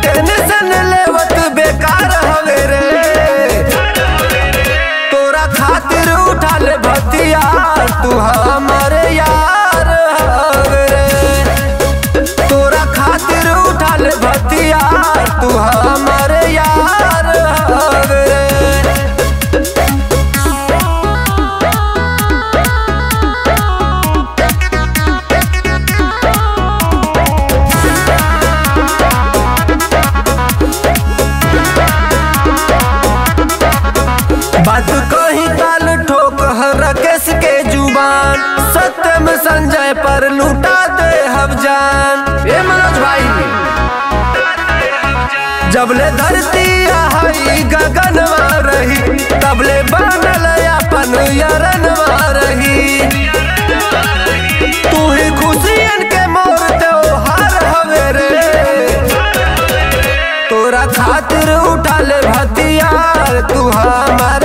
tension लेवत बेकार हवे रे तोरा खातिर उठाल भतिया तू हमारे यार हवे रे तोरा खातिर उठाल भतिया तू हमारे यार हवे रे बात कही ताल ठोक हर केस के जुबान सत्यम संजय पर लूटा दे हम जान ए मनोज भाई जबले धरती आई गगनवा रही तबले बनल अपन यरनवा रही तू ही खुशियन के मोर त्योहार हवे रे तोरा खातिर उठाल भतियार तू हमार